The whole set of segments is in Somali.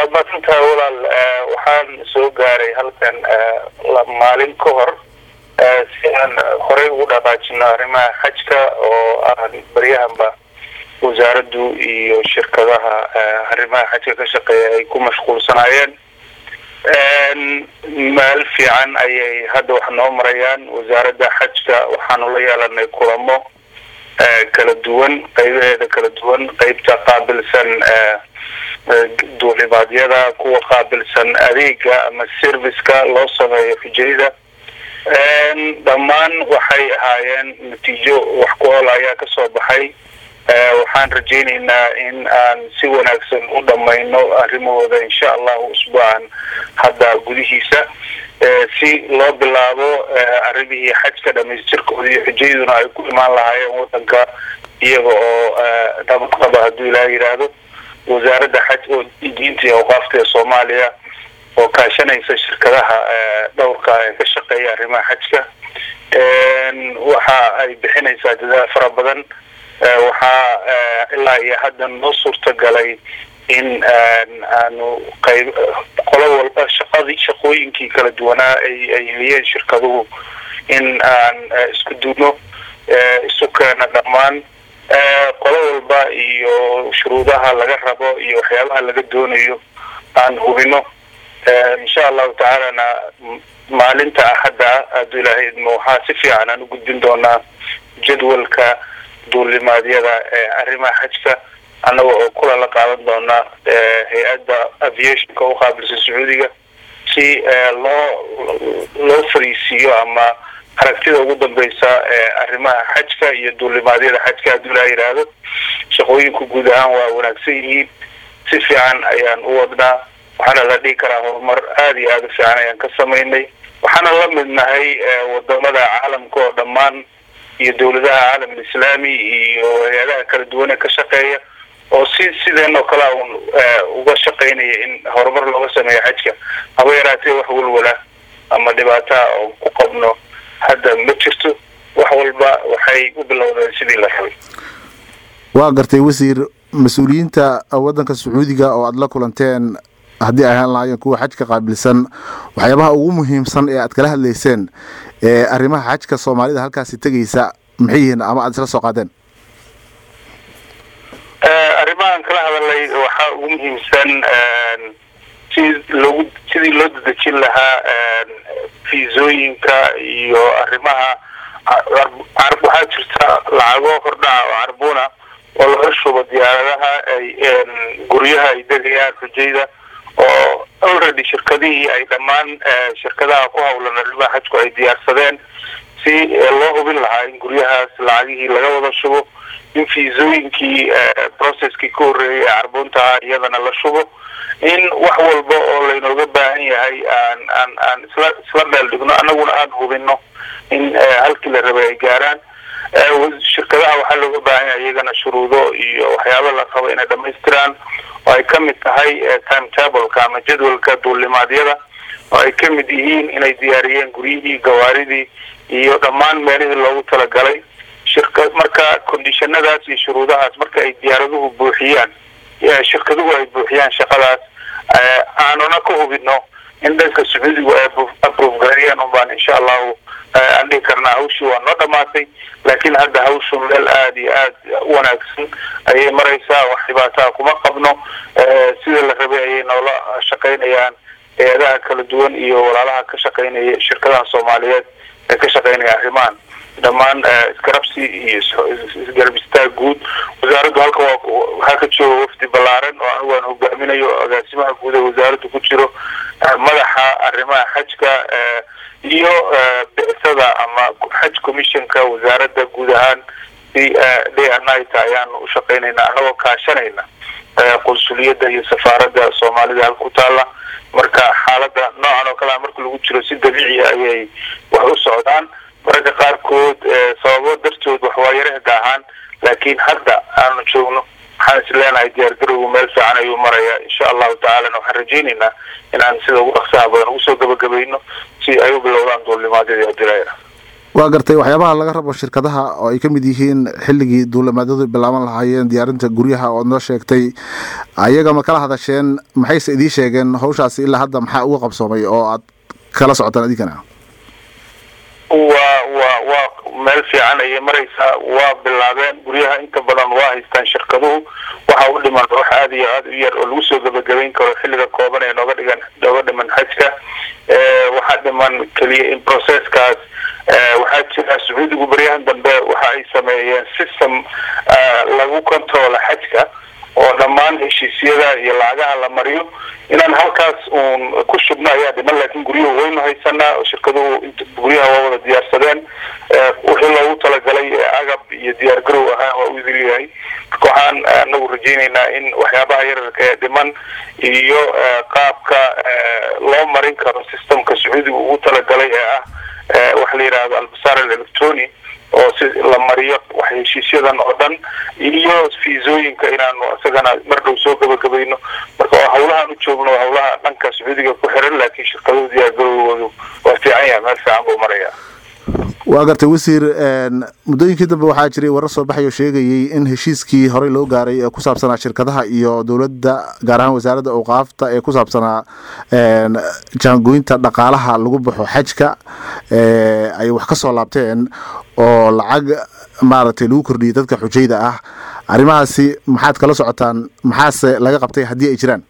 waad maadsantahay walaal waxaan soo gaaray halkan maalin ka hor si aan horey ugu dhaqaajino arrimaha xajka oo aan baryahanba wasaaraddu iyo shirkadaha arrimaha xajka ka shaqeeya ay ku mashquulsanaayeen meel fiican ayay hadda wax noo marayaan wasaaradda xajka waxaanu la yeelanay kulamo kala duwan qaybaheeda kala duwan qeybta qaabilsan duulimaadyada kuwa qaabilsan adeega ama serviceka loo sameeyo xujayda dhammaan waxay ahaayeen natiijo wax ku ool ayaa kasoo baxay waxaan rajaynaynaa in aan si wanaagsan u dhamayno arrimahooda insha allahu usbuucan hadda gudihiisa si loo bilaabo arrimihii xajka dhamaystirkooda iyo xujayaduna ay ku imaan lahaayeen wadanka iyaga oo nabad qaba hadduu ilaah yidhaahdo wasaaradda xaj oo diinta iyo awqaafta ee soomaaliya oo kaashanaysa shirkadaha dhowrka ee ka shaqeeya arrimaha xajka waxa ay bixinaysaa dadaal fara badan waxaa ilaa iyo hadda noo suurtagalay in aanu qayb qolo walba shaqadii shaqooyinkii kala duwanaa ay ay heliyeen shirkaduhu in aan isku duubno isu keena dhammaan qolo walba iyo shuruudaha laga rabo iyo waxyaabaha laga doonayo aan hubino insha allahu tacaalana maalinta axadda hadduu ilaahay idmo waxaa si fiican aan u gudbin doonaa jadwalka duulimaadyada ee arrimaha xajka annaga oo kula la qaadan doona hay-adda aviationka u qaabilsa sacuudiga si loo loo fariisiiyo ama aragtida ugu dambeysa ee arrimaha xajka iyo duulimaadyada xajka hadduu ilaa yidhaahdo shaqooyinku guud ahaan waa wanaagsan yihiin si fiican ayaan u wadnaa waxaana la dhihi karaa horumar aada iyo aada u fiican ayaan ka samaynay waxaana la mid nahay wadamada caalamka oo dhammaan iyo dawladaha caalam alislaami iyo hay-adaha kala duwan ee ka shaqeeya oo si sideen oo kale un uga shaqaynaya in horumar looga sameeyo xajka haba yaraatee wax walwala ama dhibaataha oo ku qabno hadda ma jirto wax walba waxay u bilowdeen sidii la rabay waa gartay wasiir mas-uuliyiinta waddanka sacuudiga oo aada la kulanteen haddii ay ahaan lahaayeen kuwa xajka qaabilsan waxyaabaha ugu muhiimsan ee aad kala hadlayseen ee arrimaha xajka soomaalida halkaasi tegaysa maxay yihiin ama aada isla soo qaadeen arrimahan kala hadalay waxaa ugu muhiimsan si loogu sidii loo dadejin lahaa fiisooyinka iyo arrimaha waxaa jirta lacago hordhaca oo carbuna oo laga shubo diyaaradaha ay guryaha ay degayaan xujayda oo already shirkadihii ay dhammaan shirkadaha ku hawlan arrimaha xajku ay diyaarsadeen si loo hubin lahaa in guryahaas lacagihii laga wada shubo in fiisooyinkii processkii ka horreeyay ee carbuntaha iyadana la shubo in wax walba oo laynooga baahan yahay aan aan aan isla isla meel dhigno annaguna aan hubino in halkii la rabay ay gaaraan shirkadaha waxaa looga baahan yahay iyagana shuruudo iyo waxyaaba la rabo inay dhamaystiraan oo ay kamid tahay time tableka ama jadwalka duulimaadyada oo ay kamid yihiin inay diyaariyeen guryihii gawaaridii iyo dhammaan meelihii loogu talagalay shirka marka conditionadaas iyo shuruudahaas marka ay diyaaraduhu buuxiyaan shirkaduhu ay buuxiyaan shaqadaas aanuna ka hubino in dhanka sacuudigu ay aprove gareeyaan unbaan insha allahu aan dhihi karnaa hawshii waa noo dhamaatay laakiin hadda hawshu meel aada iyo aad u wanaagsan ayay maraysaa wax dhibaataa kuma qabno sida la rabay ayay noola shaqaynayaan hay-adaha kala duwan iyo walaalaha ka shaqaynaya shirkadaha soomaaliyeed ee ka shaqaynaya arrimahan dhammaan iskarabsi iyo isgarab istaag guud wasaaraddu halka waa waxaa ka jooga wafdi ballaaran oo anigu aan hogaaminayo agaasimaha guud ee wasaaraddu ku jiro madaxa arrimaha xajka iyo bicsada ama xaj commissionka wasaaradda guud ahaan si day and night ayaanu u shaqaynayna anagoo kaashanayna qunsuliyadda iyo safaaradda soomaalida halku taalla marka xaaladda noocan oo kalea marka lagu jiro si dabiiciya ayay wax u socdaan mararka qaarkood sababo dartood wax waa yara hegaahaan laakiin hadda aanu joogno waxaan is leenahay diyaargarowgu meel fiican ayuu maraya insha allahu tacaalana waxaan rajaynaynaa inaan sida ugu dhaqsaha badan ugu soo gabagabayno si ay u bilowdaan duulimaadyadii adilaya waa gartay waxyaabaha laga rabo shirkadaha oo ay ka mid yihiin xilligii duulimaadyadu bilaaban lahaayeen diyaarinta guryaha ood noo sheegtay ayaga ma kala hadasheen maxayse idiin sheegeen hawshaasi ilaa hadda maxaa uga qabsoomay oo aad kala socotaan idinkana waa waa waa meel fiican ayay maraysaa waa bilaabeen guryaha inta badan waa haystaan shirkaduhu waxa u dhiman wax aada iyo aada u yar oo lagu soo gabagabayn karo xilliga kooban ee nooga dhigan nooga dhiman xajka waxaa dhiman keliya in processkaas waxaa jira sacuudigu baryahan dambe waxa ay sameeyeen system lagu controla xajka oo dhammaan heshiisyada iyo lacagaha la mariyo inaan halkaas uun ku shubno ayaa dhiman laakiin guryuhu waynu haysanaa oo shirkaduhu guryaha waa wada diyaarsadeen wixii loogu talagalay agab iyo diyaar garow ahaa waa u idil yahay marka waxaan anagu rajaynaynaa in waxyaabaha yararka ee dhiman iyo qaabka loo marin karo systemka sacuudiga ugu talagalay ee ah waxa la yidhahdo albasaar alectroni oo si la mariyo wax heshiisyadan oo dhan iyo fiisooyinka inaanu isagana mar dhow soo gabagabayno marka hawlahaan u joogno hawlaha dhanka sacuudiga ku xiran laakiin shirkaduhu diyaargarowgoodu waa fiican yahay meel fiican buu maraya waa gartay wasiir muddooyinkii dambe waxaa jiray warar soo baxay oo sheegayay in heshiiskii horey loo gaaray ee ku saabsanaa shirkadaha iyo dowladda gaar ahaan wasaaradda awqaafta ee ku saabsanaa jaangooyinta dhaqaalaha lagu baxo xajka ay wax ka soo laabteen oo lacag maaragtay lagu kordhiyay dadka xujayda ah arrimahaasi maxaad kala socotaan maxaase laga qabtay haddii ay jiraan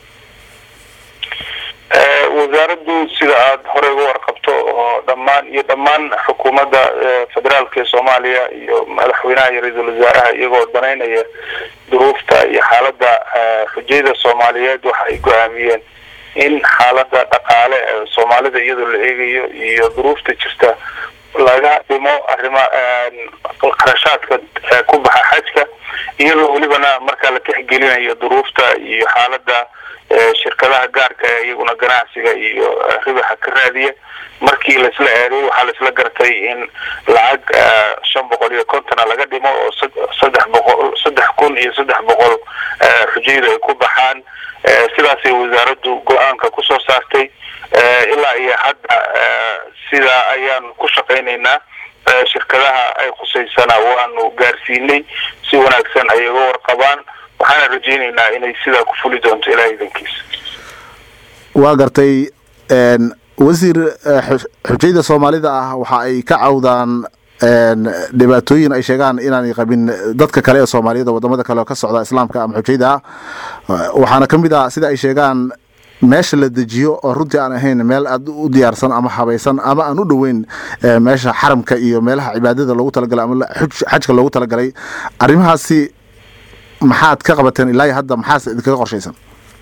wasaaraddu sida aada horey uga warqabto oo dhammaan iyo dhammaan xukuumadda federaalka ee soomaaliya iyo madaxweynaha iyo ra-iisul wasaaraha iyagoo danaynaya duruufta iyo xaaladda xujayda soomaaliyeed waxa ay go-aamiyeen in xaaladda dhaqaale ee soomaalida iyadoo la eegayo iyo duruufta jirta laga dhimo arrima qarashaadka ku baxa xajka iyadoo welibana markaa la tixgelinayo duruufta iyo xaaladda shirkadaha gaarka ee iyaguna ganacsiga iyo ribaxa ka raadiya markii laisla eeday waxaa laisla gartay in lacag shan boqol iyo kontona laga dhimo oo saddex boqol saddex kun iyo saddex boqol xujaydu ay ku baxaan sidaasay wasaaraddu go-aanka kusoo saartay ilaa iyo hadda sidaa ayaanu ku shaqaynaynaa shirkadaha ay khusaysana waanu gaarsiinay si wanaagsan ay uga warqabaan waxaana rajaynaynaa inay sidaa ku fuli doonto ilaah idankiisa waa gartay wasiir xujayda soomaalida ah waxa ay ka cawdaan dhibaatooyin ay sheegaan inaanay qabin dadka kale ee soomaaliyed oo wadamada kale oo ka socda islaamka ama xujayda ah waxaana ka mid ah sida ay sheegaan meesha la dejiyo oo runtii aan ahayn meel aad u diyaarsan ama habaysan ama aan u dhoweyn meesha xaramka iyo meelaha cibaadada loogu talagalay ama xajka loogu talagalay arrimahaasi maxaad ka qabateen ilaa iyo hadda maxaase idinkaga qorshaysan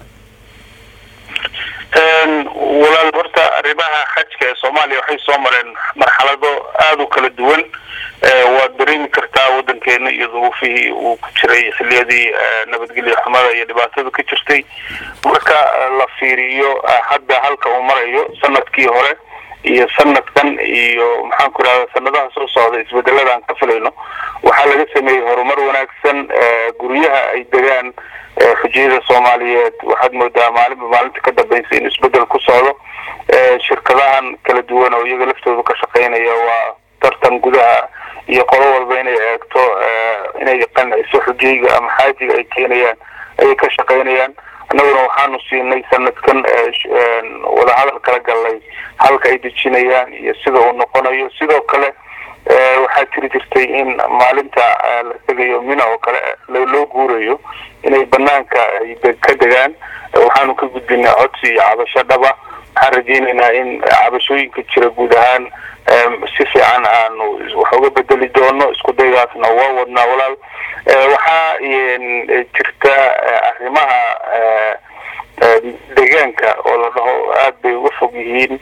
walaal horta arrimaha xajka ee soomaaliya waxay soo mareen marxalado aada u kala duwan waad dareemi kartaa waddankeena iyo duruufihii uu ku jiray xiliyadii nabadgelyo xumada iyo dhibaatada ka jirtay marka la fiiriyo hadda halka uu marayo sanadkii hore iyo sanadkan iyo maxaan ku idhahda sanadaha soo socda isbedelada aan ka filayno waxaa laga sameeyey horumar wanaagsan guryaha ay degaan xujiyada soomaaliyeed waxaad moodaa maalinba maalinta ka dambaysa in isbedel ku socdo shirkadahan kala duwan oo iyaga laftooda ka shaqaynaya waa tartan gudaha iyo qolo walba inay eegto inay qanciso xujayga ama xaajiga ay keenayaan ayay ka shaqaynayaan annaguna waxaanu siinay sanadkan wadahadal kala gallay halka ay dejinayaan iyo sida uu noqonayo sidoo kale waxaa jiri jirtay in maalinta la tegayo mina oo kale loo guurayo inay banaanka ay ka degaan waxaanu ka gudbinay codsi iyo cabasho dhaba waxaan rajaynaynaa in cabashooyinka jira guud ahaan si fiican aanu wax uga bedeli doono isku daygaasna waa wadnaa walaal waxaa jirta arrimaha deegaanka oo la dhaho aada bay uga fog yihiin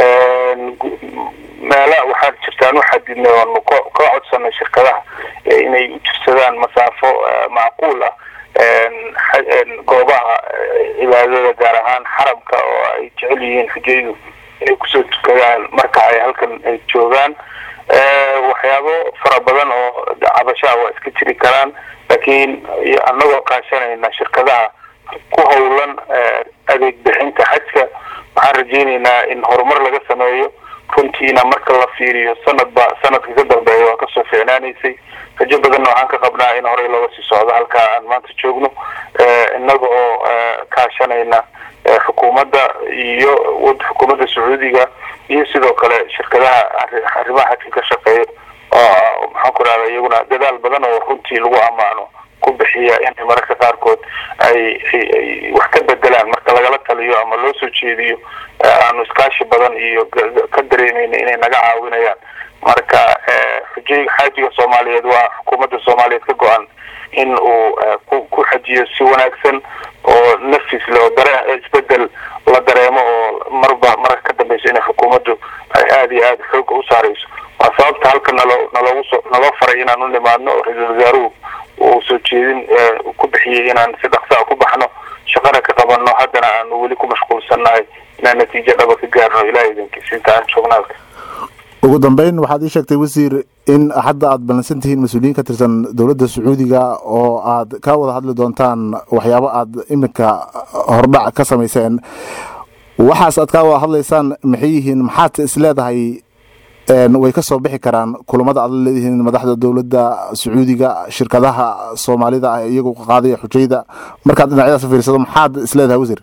meela waxaa jirtaan uxadidnay oonu ka codsanay shirkadaha inay u jirsadaan masaafo macquul ah goobaha cibaadada gaar ahaan xaramka oo ay jecel yihiin xujaydu inay kusoo tukadaan marka ay halkan ay joogaan waxyaabo fara badan oo cabashaha waa iska jiri karaan laakiin annagoo kaashanayna shirkadaha ku howlan adeeg bixinta xajka waxaan rajaynaynaa in horumar laga sameeyo runtii runtiina marka la fiiriyo sanadba sanadka ka dambeeya waa kasoo ficnaanaysay rajo badanna waxaan ka qabnaa in horey looga sii socdo halkaa aan maanta joogno innaga oo kaashanayna xukuumadda iyo xukuumadda sacuudiga iyo sidoo kale shirkadaha arrimaha xajka ka shaqeeya oo maxaan ku rahda iyaguna dadaal badan oo runtii lagu ammaano ku bixiya inay mararka qaarkood ay ay wax ka bedelaan marka lagala taliyo ama loo soo jeediyo aanu iskaashi badan iyo ka dareemayna inay naga caawinayaan marka xujayga xaajiga soomaaliyeed waa xukuumadda soomaaliyeed ka go-an in uu ku ku xajiyo si wanaagsan oo nafis le oo daree isbedel la dareemo oo marba marka ka dambeysa inay xukuumaddu ay aada iyo aada xooga u saareyso waa sababta halka nalo naloogu so naloo faray inaan u nimaadno oo ra-iisul wasaaruhu uu soo jeedin ku bixiyey inaan si dhaqsaa ku baxno shaqana ka qabano haddana aanu weli ku mashquulsannahay inaan natiijo dhaba ka gaarno ilaah idinkiis inta aan joognaalka ugu dambeyn waxaad ii sheegtay wasiir in hadda aada ballansan tihiin mas-uuliyiin ka tirsan dowladda sacuudiga oo aad ka wada hadli doontaan waxyaabo aada iminka hordhac ka samayseen waxaas aad ka wada hadlaysaan maxay yihiin maxaad is leedahay way ka soo bixi karaan kulamada aad la leedihiin madaxda dowladda sacuudiga shirkadaha soomaalida ah iyagu qaadaya xujayda markaad dhinacyadaas fiirsado maxaad is leedahay wasiir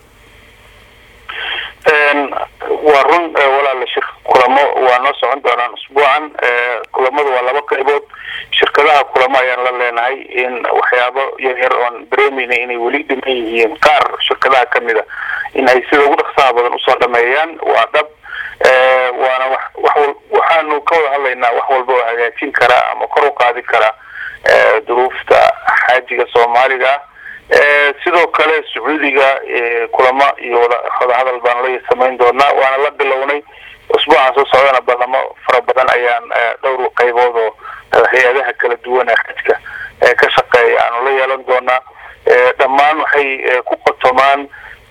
waa run walaala shir kulamo waa noo socon doonaan usbuucan kulamadu waa laba qaybood shirkadaha kulamo ayaan la leenahay in waxyaabo yaryar oon dareemeyna inay weli dhiman yihiin qaar shirkadaha kamida in ay sida ugu dhaqsaha badan usoo dhameeyaan waa dhab waana wax wax waxaanu ka wada hadlaynaa wax walba oo hagaajin karaa ama kor u qaadi karaa duruufta xaajiga soomaaliga sidoo kale sacuudiga kulamo iyo wada wadahadal baan la samayn doonaa waana la bilownay usbuucan soo socdana balamo fara badan ayaan dhowr qaybood oo hay-adaha kala duwan ee xajka ka shaqeeya aanu la yeelan doonaa dhammaan waxay ku qotomaan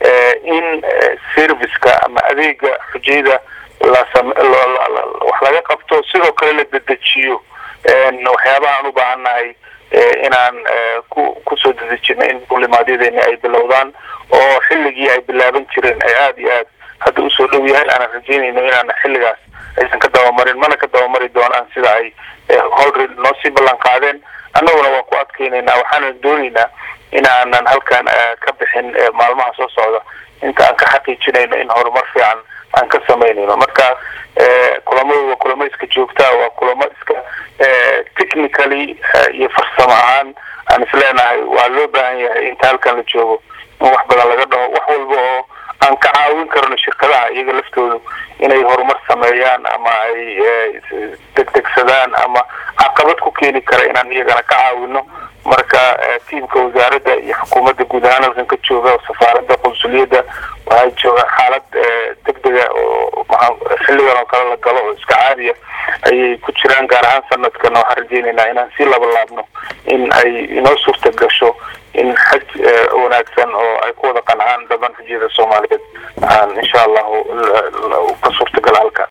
in serviceka ama adeega xujayda lasam wax laga qabto sidoo kale la dedejiyo waxyaabaha aan u baahannahay inaan ku kusoo dedejino in duulimaadyadeenii ay bilowdaan oo xilligii ay bilaaban jireen ay aada iyo aad hadda usoo dhow yahay aanan rajeynayno inaan xilligaas aysan ka dabamarin mana ka dabamari doonaan sida ay holred noo sii ballan qaadeen annaguna waan ku adkeynaynaa waxaanan doonaynaa in aanan halkan ka bixin maalmaha soo socda inta aan ka xaqiijinayno in horumar fiican aan ka samaynayno marka kulamadu waa kulamo iska joogtaa waa kulamo iska technically iyo farsamo ahaan aan isleenahay waa loo baahan yahay inta halkan la joogo in wax badan laga dhaho wax walba oo aan ka caawin karno shirkadaha iyaga laftoodu inay horumar sameeyaan ama ay degdegsadaan ama caqabad ku keeni kara inaan iyagana ka caawino marka tiimka wasaaradda iyo xukuumadda guud ahaan halkan ka jooga safaaradda qunsuliyadda waxay joogaan xaalad degdega oo xilligan oo kale la galo oo iska caadiya ayay ku jiraan gaar ahaan sanadkana waxaan rajeynaynaa inaan sii labalaabno in ay inoo suurta gasho in xaj wanaagsan oo ay ku wada qancaan dhaban xujiyada soomaaliyeed aan insha allahu ka suurtagala halka